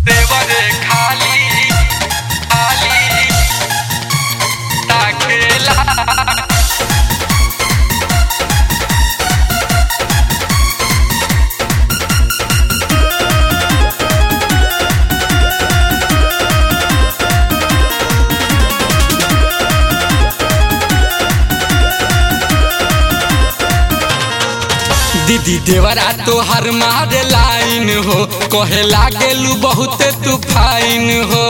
देवरे खाली खाली ताकेला दीदी देवरा तोहर मारे लाइन हो कहे लागेलू बहुते तू फाइन हो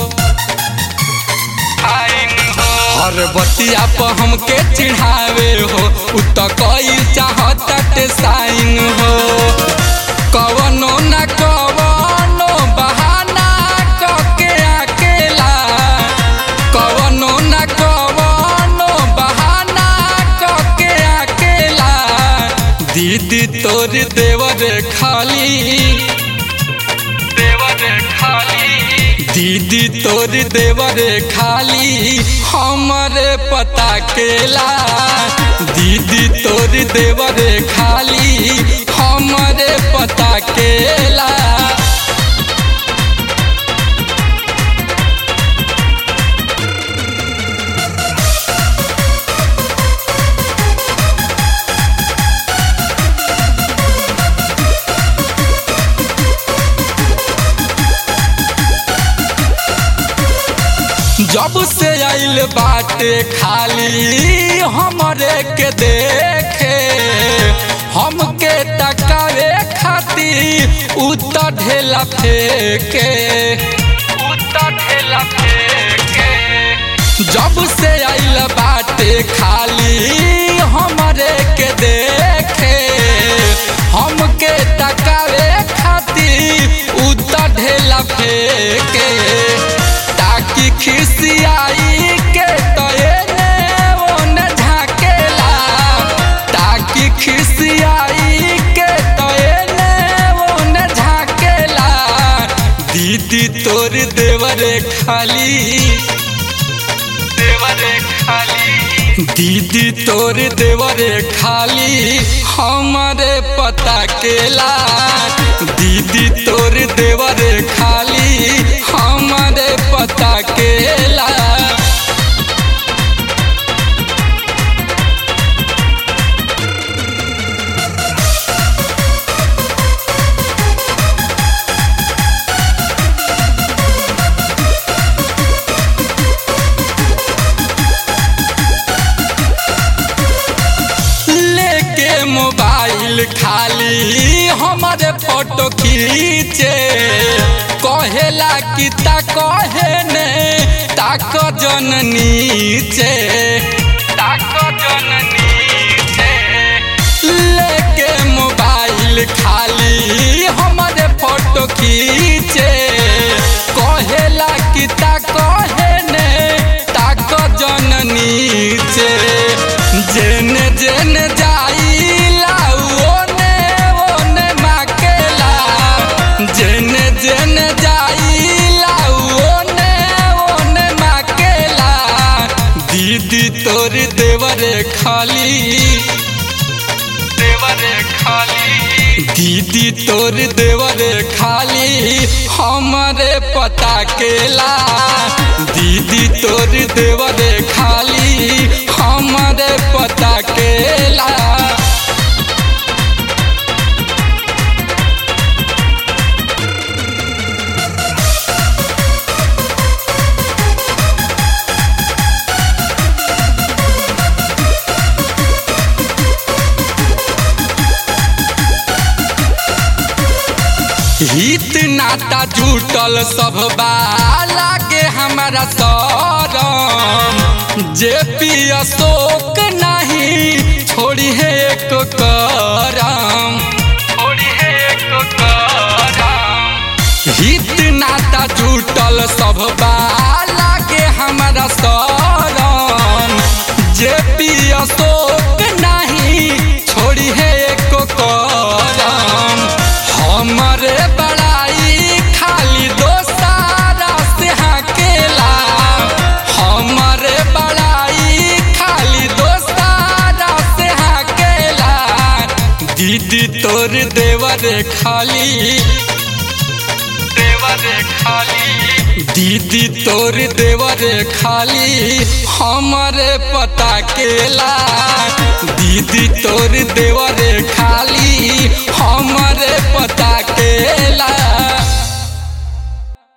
फाइन हो हर बतिया पर हमके चिढ़ावे हो उ त कई चाहत साइन हो कवनो न कवनो बहाना कके अकेला कवनो न कवनो बहाना कके अकेला दीदी तोर देवर खाली देवर खाली दीदी तोर देवर खाली हमरे पता केला दीदी तोर देवर खाली हमरे पता केला जब से आइल बाटे खाली हमरे के देखे हमके टकावे खातिर उत ढेला फेके उत ढेला फेके जब से आइल बाटे खाली हमरे के देखे हमके टकावे खातिर उत ढेला फेके ताकि खिसियाई के तये ने ओने झाकेला ताकि खिसियाई के तये ने ओने झाकेला दीदी तोर देवरे खाली देवरे खाली दीदी तोर देवरे खाली हमरे पता केला दीदी तोर देवरे खाली हमरे पता केला लेके मोबाइल खाली हमारे फोटो खींचे कहेला कि ता कहे ने ताक जन नीचे ताक जन नीचे लेके मोबाइल खाली हमारे फोटो खींचे कहेला कि ता कहे ने ताक जन नीचे जेने जेने जाइला ओने ओने माकेला जेने जेने जाइला ओने ओने माकेला दीदी तोर देवरे खाली देवरे खाली दीदी तोर देवरे खाली हमरे पता केला दीदी तोर देवरे खाली हमरे पता केला हित नाता जुटल सब लागे हमारा सरम जे पी अशोक नहीं छोड़ी है एक करम छोड़ी है एक करम हित नाता जुटल सब लागे हमारा सरम जे पी अशोक नहीं छोड़ी है एक करम हमरे बड़ाई खाली दोसारा से हाकेला हमरे बड़ाई खाली दोसारा से हाकेला दीदी तोर देवर खाली देवर देवरे खाली दीदी तोर देवरे खाली हमारे पता केला दीदी तोर देवरे खाली हम